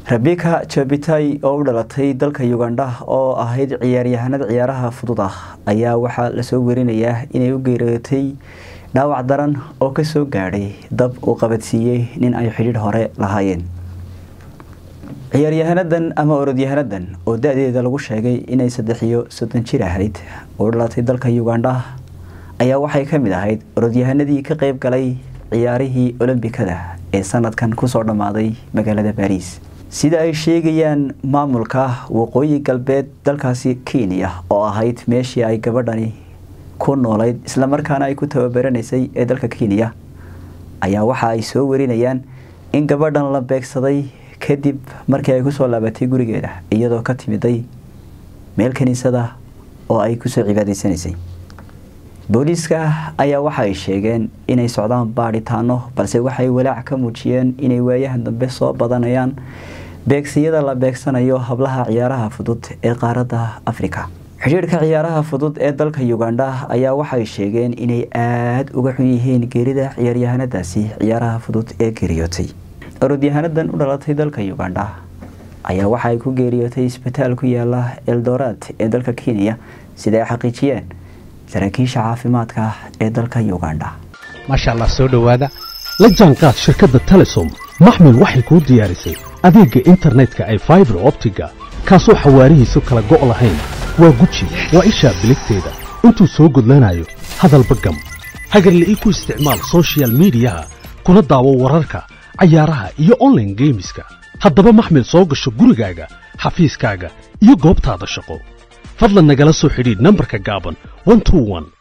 rabika jabitay oo u dhalatay dalka ugandha oo ahayd ciyaaryahanada ciyaaraha fudud ah ayaa waxaa lasoo werinayaa inay u geeriyootay dhaawac daran oo kasoo gaadhay dab uu qabadsiiyey nin ay xidhiidh hore lahaayeen ciyaaryahanadan ama orodyahanadan oo da-deeda lagu sheegay inay saddex iyo soddon jir ahayd oo dhalatay dalka ugandha ayaa waxay ka mid ahayd orodyahanadii ka qeyb galay ciyaarihii olombikada ee sanadkan kusoo dhammaaday magaalada baariis sida ay sheegayaan maamulka waqooyi galbeed dalkaasi kenya oo ahayd meeshii ay gabadhani ku noolayd islamarkaana ay ku tababaraneysay ee dalka kenya ayaa waxa ay soo warinayaan in gabadhan la beegsaday kadib markii ay kusoo laabatay gurigeeda iyadoo ka timiday meel kaniisada oo ay kusoo cibaadaysanaysay booliiska ayaa waxa ay sheegeen inay socdaan baadhitaano balse waxay walaac ka muujiyeen inay waayahan dambe soo badanayaan beegsiyada la beegsanayo hablaha ciyaaraha fudud ee qaaradda afrika xidhiirhka ciyaaraha fudud ee dalka ugandha ayaa waxay sheegeen inay aada uga xun yihiin geerida ciyaaryahanadaasi ciyaaraha fudud ee geeriyootay orodyahanadan u dhalatay dalka ugandha ayaa waxa ay ku geeriyootay isbitaal ku yaala eldoraad ee dalka kenya sida ay xaqiijiyeen saraakiisha caafimaadka ee dalka ugandha maasha allah soo dhowaada la jaanqaad shirkadda telesom maxmil waxay kuu diyaarisay adeegga internetka ay faibar optiga kaasoo xawaarihiisu kala go' lahayn waa guji waa ishaa biligteeda intuu soo gudlanayo hadalba gam hagarla'ii ku isticmaal sochial midiyaha kuna daawo wararka cayaaraha iyo onlaine geemiska haddaba maxmil soo gasho gurigaaga xafiiskaaga iyo goobtaada shaqo fadlan nagala soo xidhiidh nambarka gaaban